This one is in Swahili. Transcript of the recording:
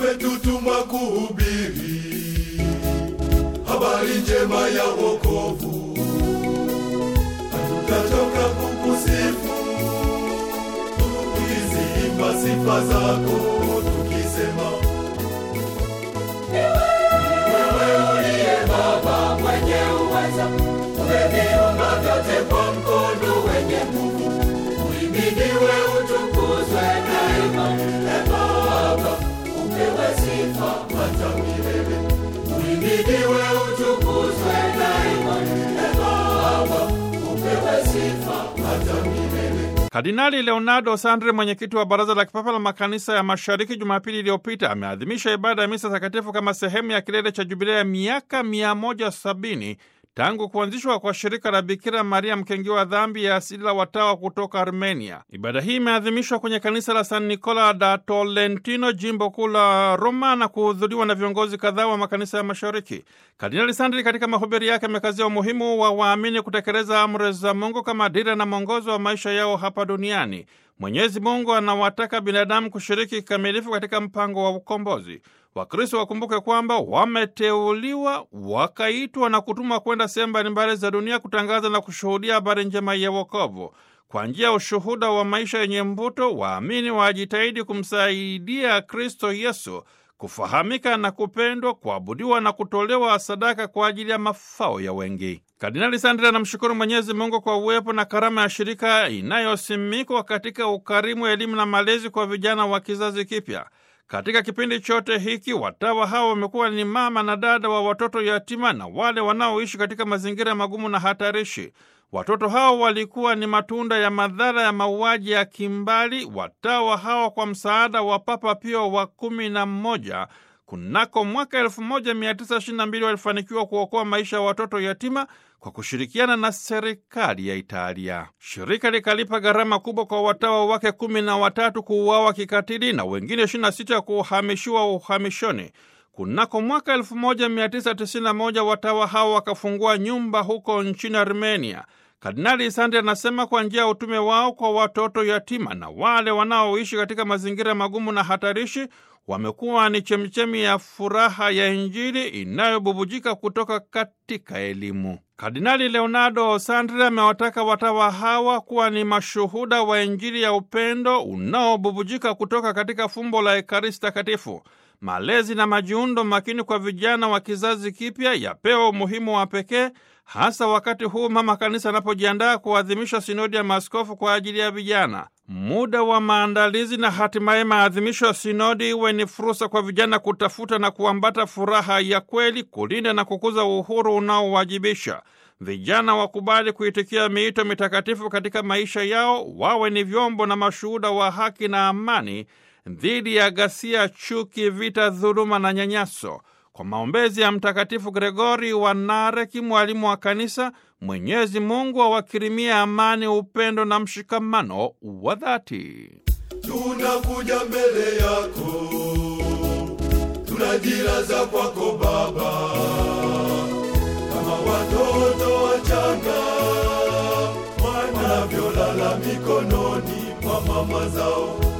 umetutuma kuhubiri habari njema ya wokovu. Hatutachoka kukusifu tukiziimba sifa zako, tukisema wewe uliye Baba mwenye uweza, umeviumba vyote kwa mkono wenye nguvu. Uhimidiwe, utukuzwe daima. E Baba, upewe sifa hata milele. Uhimidiwe, utukuzwe daima. E Baba, upewe sifa hata milele. Kardinali Leonardo Sandri, mwenyekiti wa Baraza la Kipapa la Makanisa ya Mashariki, Jumapili iliyopita ameadhimisha ibada ya misa takatifu kama sehemu ya kilele cha jubilea ya miaka 170 tangu kuanzishwa kwa shirika la Bikira Maria mkengiwa dhambi ya asili la watawa kutoka Armenia. Ibada hii imeadhimishwa kwenye kanisa la San Nicola da Tolentino, jimbo kuu la Roma, na kuhudhuriwa na viongozi kadhaa wa makanisa ya Mashariki. Kardinali Sandri katika mahubiri yake amekazia umuhimu wa waamini kutekeleza amri za Mungu kama dira na mwongozo wa maisha yao hapa duniani. Mwenyezi Mungu anawataka binadamu kushiriki kikamilifu katika mpango wa ukombozi. Wakristo wakumbuke kwamba wameteuliwa, wakaitwa na kutumwa kwenda sehemu mbalimbali za dunia kutangaza na kushuhudia habari njema ya wokovu. Kwa njia ya ushuhuda wa maisha yenye mvuto, waamini wajitahidi kumsaidia Kristo Yesu kufahamika na kupendwa, kuabudiwa na kutolewa sadaka kwa ajili ya mafao ya wengi. Kardinali Sandri anamshukuru Mwenyezi Mungu kwa uwepo na karama ya shirika inayosimikwa katika ukarimu, elimu na malezi kwa vijana wa kizazi kipya. Katika kipindi chote hiki watawa hawa wamekuwa ni mama na dada wa watoto yatima na wale wanaoishi katika mazingira magumu na hatarishi. Watoto hao walikuwa ni matunda ya madhara ya mauaji ya kimbali. Watawa hawa kwa msaada wa Papa Pio wa kumi na mmoja kunako mwaka 1922 walifanikiwa kuokoa maisha ya watoto yatima kwa kushirikiana na serikali ya Italia. Shirika likalipa gharama kubwa kwa watawa wake kumi na watatu kuuawa kikatili na wengine 26 kuhamishiwa uhamishoni. Kunako mwaka 1991 watawa hao wakafungua nyumba huko nchini Armenia. Kardinali Sandri anasema kwa njia ya utume wao kwa watoto yatima na wale wanaoishi katika mazingira magumu na hatarishi wamekuwa ni chemchemi ya furaha ya Injili inayobubujika kutoka katika elimu. Kardinali Leonardo Sandri amewataka watawa hawa kuwa ni mashuhuda wa Injili ya upendo unaobubujika kutoka katika fumbo la Ekaristi Takatifu. Malezi na majiundo makini kwa vijana wa kizazi kipya yapewa umuhimu wa pekee, hasa wakati huu mama kanisa anapojiandaa kuadhimisha sinodi ya maaskofu kwa ajili ya vijana. Muda wa maandalizi na hatimaye maadhimisho ya sinodi iwe ni fursa kwa vijana kutafuta na kuambata furaha ya kweli, kulinda na kukuza uhuru unaowajibisha. Vijana wakubali kuitikia miito mitakatifu katika maisha yao, wawe ni vyombo na mashuhuda wa haki na amani dhidi ya ghasia, chuki, vita, dhuluma na nyanyaso. Kwa maombezi ya Mtakatifu Gregori wa Nareki, mwalimu wa Kanisa, Mwenyezi Mungu awakirimia amani, upendo na mshikamano wa dhati. tunakuja mbele yako, tunajilaza kwako Baba, kama watoto wachanga wanavyolala mikononi mwa mama zao.